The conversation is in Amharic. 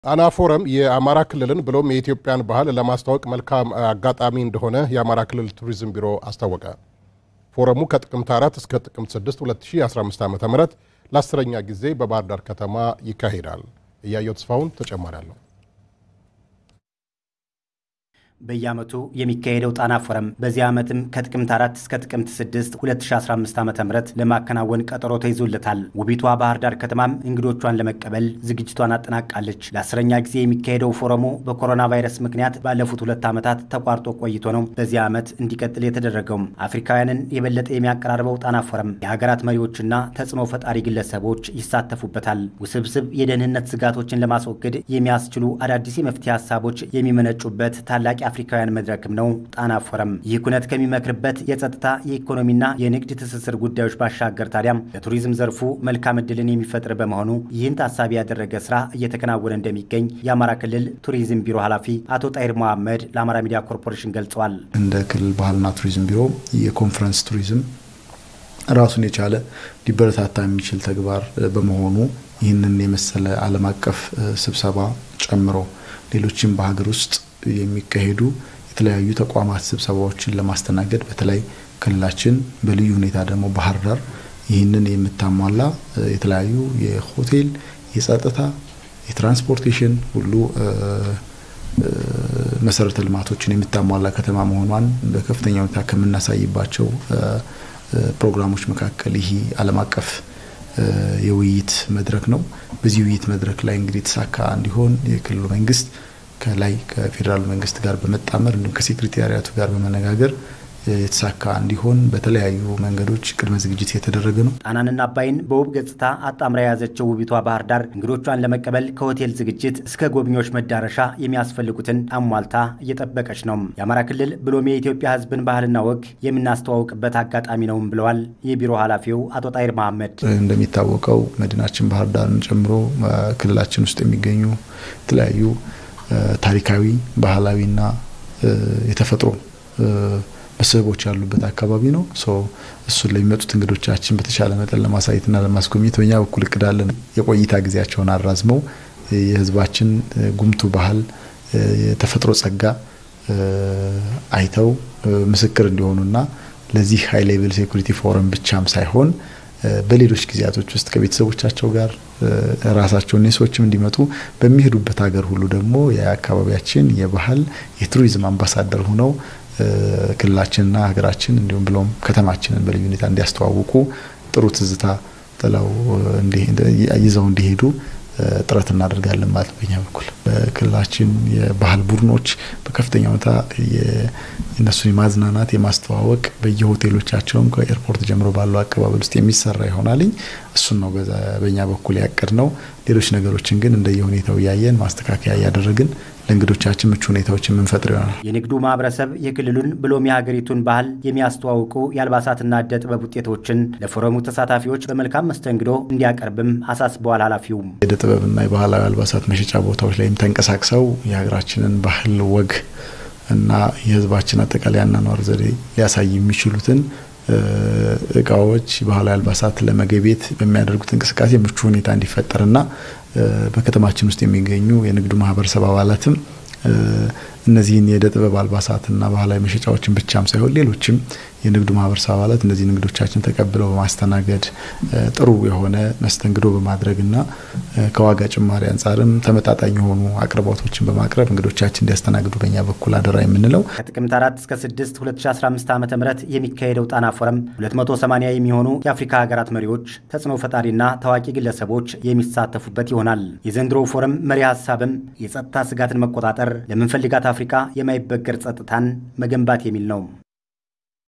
ጣና ፎረም የአማራ ክልልን ብሎም የኢትዮጵያን ባህል ለማስተዋወቅ መልካም አጋጣሚ እንደሆነ የአማራ ክልል ቱሪዝም ቢሮ አስታወቀ። ፎረሙ ከጥቅምት 4 እስከ ጥቅምት 6 2015 ዓ ም ለአስረኛ ጊዜ በባህር ዳር ከተማ ይካሄዳል። እያየው ተስፋውን ተጨማሪ አለው። በየዓመቱ የሚካሄደው ጣና ፎረም በዚህ ዓመትም ከጥቅምት 4 እስከ ጥቅምት 6 2015 ዓ ም ለማከናወን ቀጠሮ ተይዞለታል። ውቢቷ ባህር ዳር ከተማም እንግዶቿን ለመቀበል ዝግጅቷን አጠናቃለች። ለአስረኛ ጊዜ የሚካሄደው ፎረሙ በኮሮና ቫይረስ ምክንያት ባለፉት ሁለት ዓመታት ተቋርጦ ቆይቶ ነው በዚህ ዓመት እንዲቀጥል የተደረገውም። አፍሪካውያንን የበለጠ የሚያቀራርበው ጣና ፎረም የሀገራት መሪዎችና ተጽዕኖ ፈጣሪ ግለሰቦች ይሳተፉበታል። ውስብስብ የደህንነት ስጋቶችን ለማስወገድ የሚያስችሉ አዳዲስ የመፍትሄ ሀሳቦች የሚመነጩበት ታላቅ አፍሪካውያን መድረክም ነው ጣና ፎረም። ይህ ኩነት ከሚመክርበት የጸጥታ የኢኮኖሚና የንግድ ትስስር ጉዳዮች ባሻገር ታዲያም ለቱሪዝም ዘርፉ መልካም እድልን የሚፈጥር በመሆኑ ይህን ታሳቢ ያደረገ ስራ እየተከናወነ እንደሚገኝ የአማራ ክልል ቱሪዝም ቢሮ ኃላፊ አቶ ጣይር መሐመድ ለአማራ ሚዲያ ኮርፖሬሽን ገልጸዋል። እንደ ክልል ባህልና ቱሪዝም ቢሮ የኮንፈረንስ ቱሪዝም ራሱን የቻለ ሊበረታታ የሚችል ተግባር በመሆኑ ይህንን የመሰለ ዓለም አቀፍ ስብሰባ ጨምሮ ሌሎችም በሀገር ውስጥ የሚካሄዱ የተለያዩ ተቋማት ስብሰባዎችን ለማስተናገድ በተለይ ክልላችን በልዩ ሁኔታ ደግሞ ባህር ዳር ይህንን የምታሟላ የተለያዩ የሆቴል፣ የጸጥታ፣ የትራንስፖርቴሽን ሁሉ መሰረተ ልማቶችን የምታሟላ ከተማ መሆኗን በከፍተኛ ሁኔታ ከምናሳይባቸው ፕሮግራሞች መካከል ይህ ዓለም አቀፍ የውይይት መድረክ ነው። በዚህ ውይይት መድረክ ላይ እንግዲህ የተሳካ እንዲሆን የክልሉ መንግስት ከላይ ከፌዴራሉ መንግስት ጋር በመጣመር እንዲሁም ከሴክሬታሪያቱ ጋር በመነጋገር የተሳካ እንዲሆን በተለያዩ መንገዶች ቅድመ ዝግጅት የተደረገ ነው። ጣናንና አባይን በውብ ገጽታ አጣምራ የያዘችው ውቢቷ ባህር ዳር እንግዶቿን ለመቀበል ከሆቴል ዝግጅት እስከ ጎብኚዎች መዳረሻ የሚያስፈልጉትን አሟልታ እየጠበቀች ነው። የአማራ ክልል ብሎም የኢትዮጵያ ሕዝብን ባህልና ወግ የምናስተዋውቅበት አጋጣሚ ነውም ብለዋል የቢሮ ኃላፊው አቶ ጣይር መሐመድ። እንደሚታወቀው መዲናችን ባህር ዳርን ጨምሮ ክልላችን ውስጥ የሚገኙ የተለያዩ ታሪካዊ ባህላዊና የተፈጥሮ መስህቦች ያሉበት አካባቢ ነው። እሱን ለሚመጡት እንግዶቻችን በተሻለ መጠን ለማሳየትና ለማስጎብኘት በኛ በኩል እቅዳለን። የቆይታ ጊዜያቸውን አራዝመው የህዝባችን ጉምቱ ባህል፣ የተፈጥሮ ጸጋ አይተው ምስክር እንዲሆኑና ለዚህ ሃይ ሌቭል ሴኩሪቲ ፎረም ብቻም ሳይሆን በሌሎች ጊዜያቶች ውስጥ ከቤተሰቦቻቸው ጋር ራሳቸውን የሰዎችም እንዲመጡ በሚሄዱበት ሀገር ሁሉ ደግሞ የአካባቢያችን የባህል የቱሪዝም አምባሳደር ሆነው ክልላችንና ሀገራችን እንዲሁም ብሎም ከተማችንን በልዩ ሁኔታ እንዲያስተዋውቁ ጥሩ ትዝታ ጥለው ይዘው እንዲሄዱ ጥረት እናደርጋለን ማለት በኛ በኩል በክልላችን የባህል ቡድኖች በከፍተኛ ሁኔታ እነሱን የማዝናናት የማስተዋወቅ በየሆቴሎቻቸውም ከኤርፖርት ጀምሮ ባለው አቀባበል ውስጥ የሚሰራ ይሆናልኝ። እሱን ነው በኛ በኩል ያቀድ ነው። ሌሎች ነገሮችን ግን እንደየሁኔታው እያየን ማስተካከያ እያደረግን ለእንግዶቻችን ምቹ ሁኔታዎች የምንፈጥር ይሆናል። የንግዱ ማህበረሰብ የክልሉን ብሎም የሀገሪቱን ባህል የሚያስተዋውቁ የአልባሳትና እደ ጥበብ ውጤቶችን ለፎረሙ ተሳታፊዎች በመልካም መስተንግዶ እንዲያቀርብም አሳስበዋል። ኃላፊውም የእደ ጥበብና የባህላዊ አልባሳት መሸጫ ቦታዎች ላይም ተንቀሳቅሰው የሀገራችንን ባህል ወግ እና የሕዝባችን አጠቃላይ አኗኗር ዘዴ ሊያሳይ የሚችሉትን እቃዎች፣ ባህላዊ አልባሳት ለመገቤት በሚያደርጉት እንቅስቃሴ ምቹ ሁኔታ እንዲፈጠርና በከተማችን ውስጥ የሚገኙ የንግዱ ማህበረሰብ አባላትም እነዚህን የእደ ጥበብ አልባሳትና ባህላዊ መሸጫዎችን ብቻም ሳይሆን ሌሎችም የንግዱ ማህበረሰብ አባላት እነዚህ ንግዶቻችን ተቀብለው በማስተናገድ ጥሩ የሆነ መስተንግዶ በማድረግና ከዋጋ ጭማሪ አንጻርም ተመጣጣኝ የሆኑ አቅርቦቶችን በማቅረብ እንግዶቻችን እንዲያስተናግዱ በኛ በኩል አደራ የምንለው ከጥቅምት 4 እስከ 6 2015 ዓ ም የሚካሄደው ጣና ፎረም 280 የሚሆኑ የአፍሪካ ሀገራት መሪዎች፣ ተጽዕኖ ፈጣሪና ታዋቂ ግለሰቦች የሚሳተፉበት ይሆናል። የዘንድሮው ፎረም መሪ ሀሳብም የጸጥታ ስጋትን መቆጣጠር፣ ለምንፈልጋት አፍሪካ የማይበገር ጸጥታን መገንባት የሚል ነው።